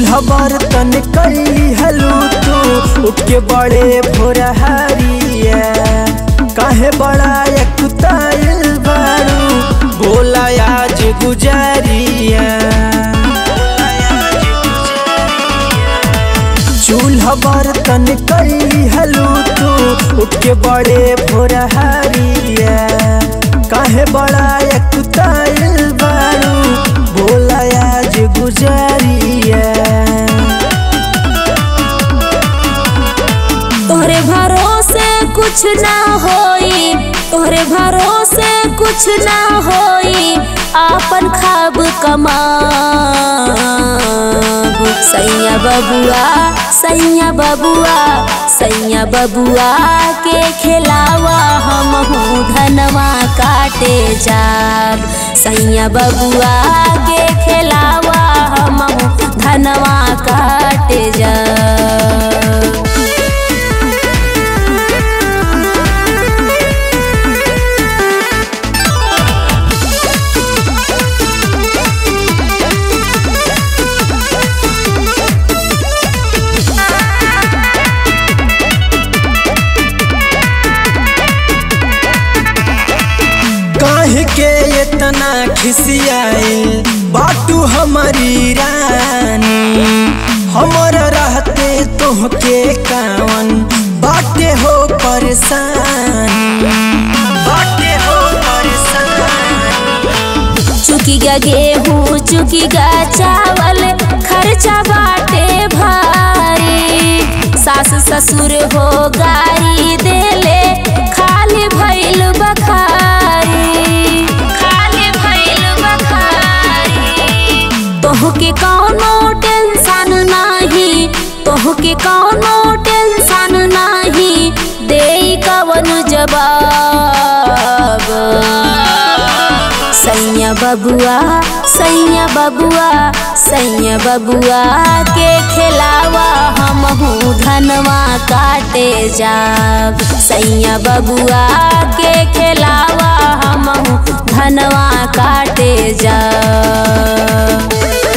चूल्हा बर्तन कई हलू तू उठ के बड़े भोर हरिया काहे बड़ा कुताइल बारू बोला आज गुजारिया चूल्हा बर्तन कई हलू तू उठ के बड़े भोर हरिया काहे बड़ा कुताइल बारू बोला आज गुजारिया तोहरे भरोसे कुछ ना होई तोहरे भरोसे कुछ ना होई आपन खाब कमाब सैया बबुआ सैया बबुआ सैया बबुआ के खिलावा हम धनवा काटे जाब सैया बबुआ के खिलावा हम धनवा काटे जाब काहे के इतना खिसियाइल बाटू हमारी रानी हमर रहते तोहके कावन बाटे हो परेशानी बाटे हो परेशानी चुकीगा गेहूँ चुकीगा चावल खर्चा बाटे भारी सास ससुर हो गारी देले खाली भइल बखारी खाली भइल बखारी तोहके कौनो टेंशन नाही तोहके कौनो टेंशन नाही दे कवन जवाब सैया बबुआ सैया बबुआ सैया बबुआ के खिलावा हम धनवा काटे जाब सैया बबुआ के खिलावा हम धनवा काटे जाब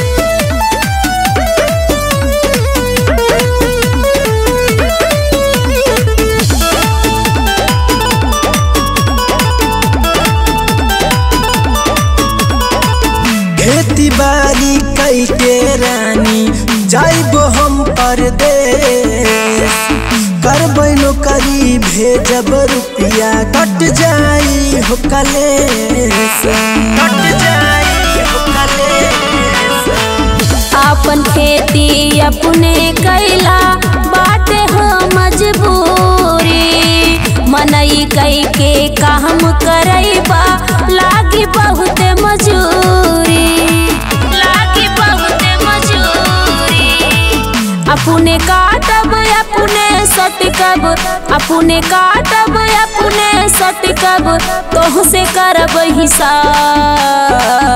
खेती बाड़ी कई के रानी जाइबो हम परदेश करबै नौकरी भेजब रुपिया कट जाई हो कलेश कट जाई हो कलेश आपन खेती अपने कैला बाटे हो मजबूरी मनई कई के काम करैबा लागी बहुत मजूरी लागी बहुत मजूरी अपने काटब अपने सटकब अपने काटब अपने सटकब तोह से करब हिसाब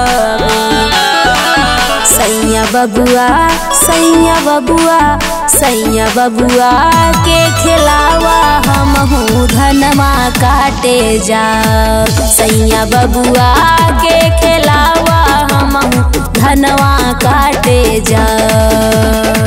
सैया बबुआ सैया बबुआ सैया बबुआ के खिलावा हम धनवा काटे जा सैया बबुआ के खिलावा हम धनवा काटे जा